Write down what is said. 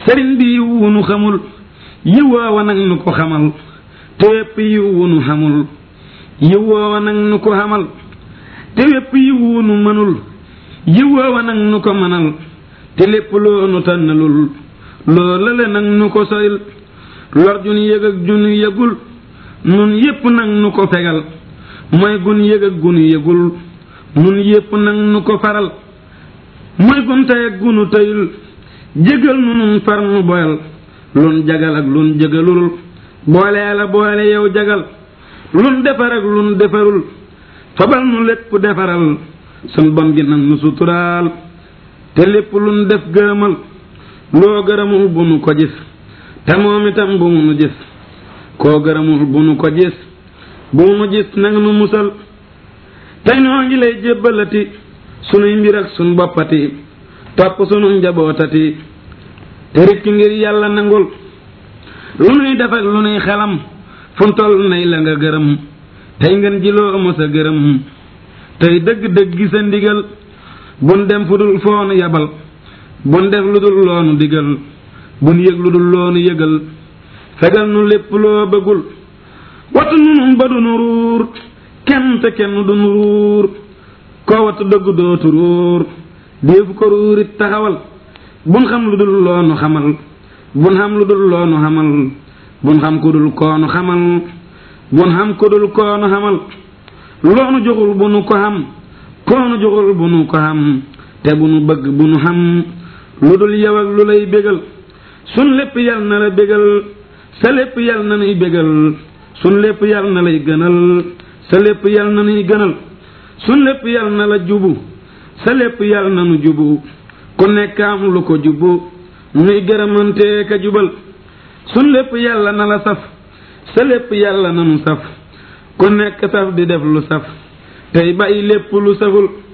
sëriñ bi yiw wu nu xamul yiw woowa nag nu ko xamal te wépp yiw wu nu xamul yiw woowa nag nu ko xamal te wépp yiw wu nu mënul yiw woowa nag nu ko mënal te lépp loo nu tànnalul loo lële nag nu ko soril lor jun yëg ak jun yëgul nun yépp nag nu ko fegal mooy gun yëg ak gun yëgul nun yépp nag nu ko faral mooy gun tey ak gunu teyul jégal nu nun far nu boyal lun jagal ak lun jégalul boole la boole yow jagal lun defar ak lun defarul fabal nu lépp defaral sun bon gi nag nu suturaal te lépp lun def gërëmal loo gërëmul bu nu ko gis te moom itam bu mu nu gis koo gërëmul bu nu ko gis bu mu nu gis nag nu musal tey noo ngi lay jébbalati sunuy mbir ak sun boppati topp sunu njabootati te rikk ngir yàlla nangul lu nuy def ak lu nuy xelam fun toll nay la nga gërëm tey ngeen jiloo mos a gërëm tey dëgg-dëgg gi sa ndigal bun dem fu dul foonu yabal bun def lu dul loonu digal bun yëg lu dul loonu yëgal fegal nu lépp loo bëggul watu nu ba du nu ruur kenn te kenn du nu ruur koo watu dëgg dootu ruur déefu ko ruurit taxawal bun xam lu dul loonu xamal bun xam lu dul loonu xamal bun xam ku dul koonu xamal bun xam ku dul koonu xamal loonu joxul bu nu ko xam koonu joxul bu nu ko xam te bu nu bëgg bu nu xam lu dul yow ak lu lay bégal sun lépp yal na la bégal sa lépp yal na nuy bégal sun lépp yal na lay gënal sa lépp yal na nuy gënal sun lépp yal na la jubu sa lépp yal na nu jubu ku nekk am lu ko jubu nuy gërëmante ka jubal sun lépp yàlla na la saf sa lépp yàlla na nu saf ku nekk saf di def lu saf tey bàyyi lépp lu saful